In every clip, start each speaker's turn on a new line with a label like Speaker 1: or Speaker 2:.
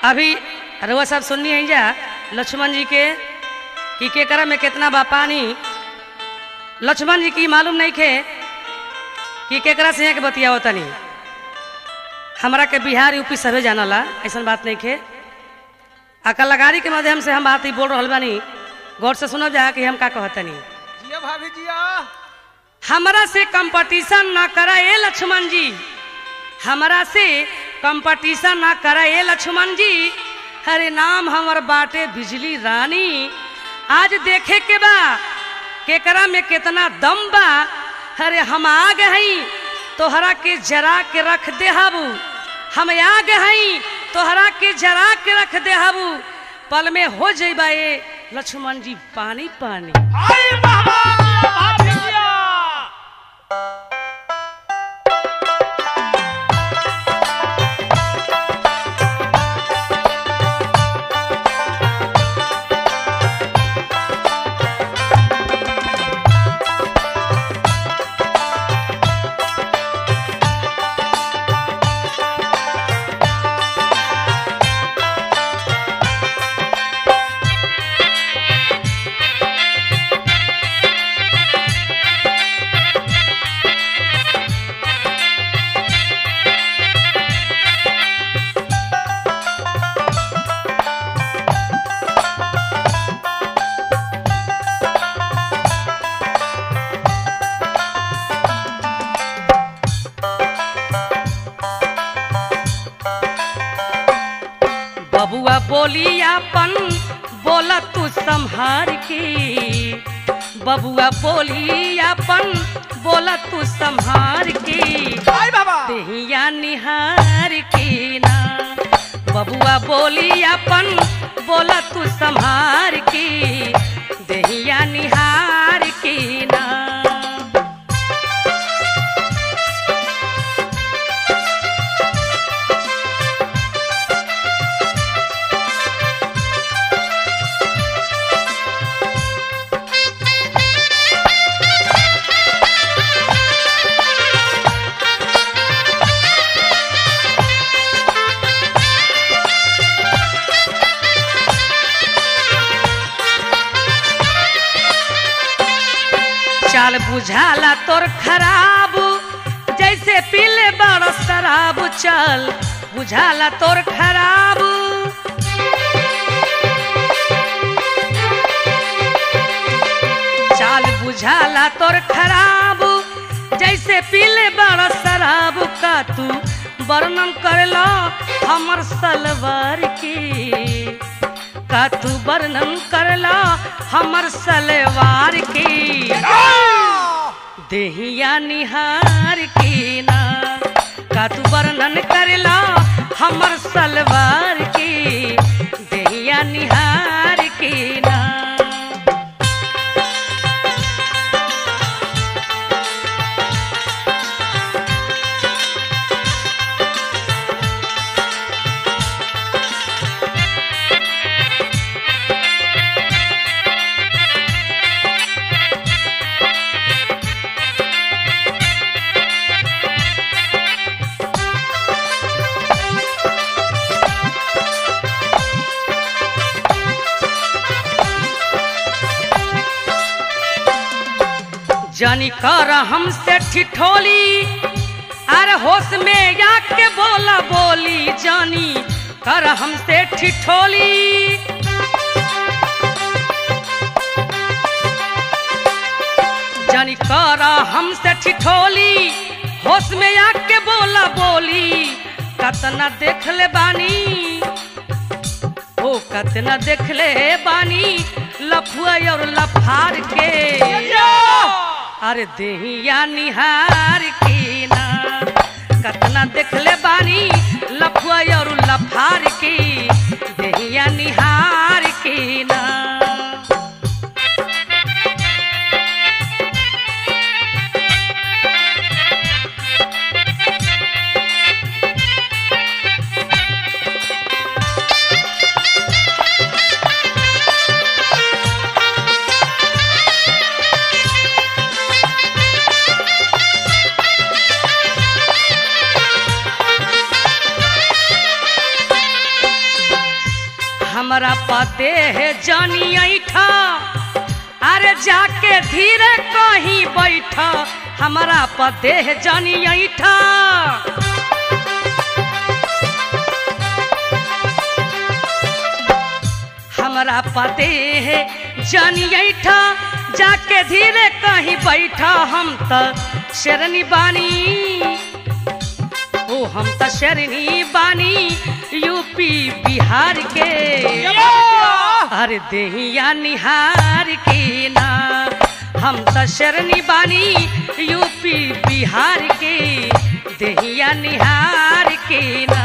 Speaker 1: अभी रउआ साहब सुननी है जा लक्ष्मण जी के कि केकरा में कितना बा पानी लक्ष्मण जी की मालूम नहीं खे कि केकरा से यहाँ के बतिया तनी हमरा के बिहार यूपी सभे जानला ऐसा बात नहीं खे आ कलाकारी के माध्यम से हम बात ही बोल रहा बानी गौर से सुनब जा कि हम का कहतनी
Speaker 2: जिया भाभी जिया
Speaker 1: हमरा से कंपटीशन ना करा ए लक्ष्मण जी हमरा से कंपटीशन ना करा ए लक्ष्मण जी हरे नाम हमर बाटे बिजली रानी आज देखे के बा केकरा में कितना दम बा हरे हम आ गई तोहरा के जरा के रख दे हाबू हम आ गई तोहरा के जरा के रख दे हाबू पल में हो जइबा ए लक्ष्मण जी पानी पानी
Speaker 2: आई बाबा भाभी जिया
Speaker 1: बबुआ बोली अपन बोला तू संहार के बबुआ बोली अपन बोला तू संहार के
Speaker 2: आई बाबा
Speaker 1: देहिया निहार के ना बबुआ बोली अपन बोला तू संहार के देहिया निहार के ना चाल बुझाला तोर खराब जैसे पीले बड़ शराब चल बुझाला तोर खराब चाल बुझाला तोर खराब जैसे पीले बड़ शराब का तू वर्णन करलो हमर सलवार के का तू वर्णन करला हमर सलवार के देहिया निहार के ना का तू वर्णन करला हमर सलवार के देहिया निहार के ना जानी कर हमसे ठिठोली अरे होश में आके बोला बोली जानी कर हमसे ठिठोली जानी कर हमसे ठिठोली होश में आके बोला बोली कतना देख ले बानी ओ कतना देख ले बानी लफुआ और लफार के अरे देहिया निहार के ना कतना देखले बानी लफुआ और लफार के देहिया निहार के ना हमरा पते है जानी ऐठा अरे जाके धीरे कहीं बैठ हमरा पते है जानी ऐठा हमरा पते है जानी ऐठा जाके धीरे कहीं बैठा हम त शेरनी बानी ओ हम त शेरनी बानी यूपी बिहार के अरे देहिया निहार के ना हम त शरणी बानी यूपी बिहार के देहिया निहार के ना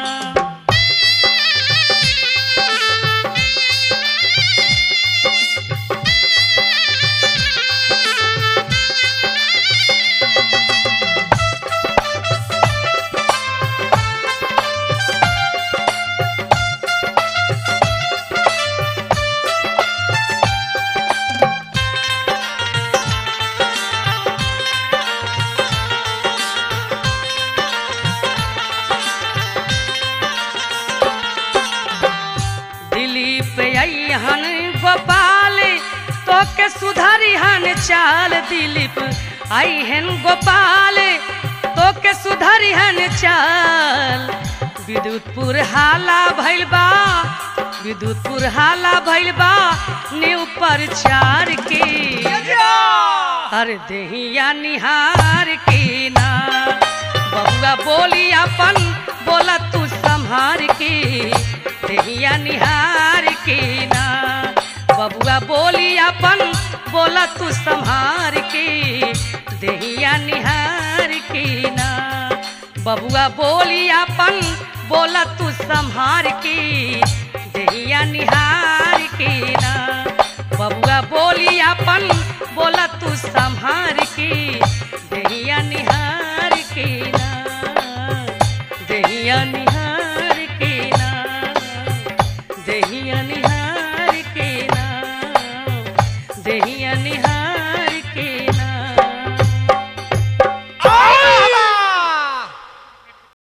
Speaker 1: दिलीप अहन गोपाल तो के सुधरिहन चाल दिलीप अहन गोपाल तो के सुधरिहन चाल विद्युतपुर हाला भइल बा विद्युतपुर हाला भइल बा न्यू प्रचार के अरे देहिया निहार के ना बबुआ बोली अपन बोला तू संहार के देहिया निहार के ना बबुआ बोली अपन बोला तू संहार के देहिया निहार के ना बबुआ बोली अपन बोला तू संहार के देहिया निहार के ना बबुआ बोली अपन बोला तू संहार के देहिया निहार के ना देहिया निहार के ना देहिया निहार के ना देहिया निहार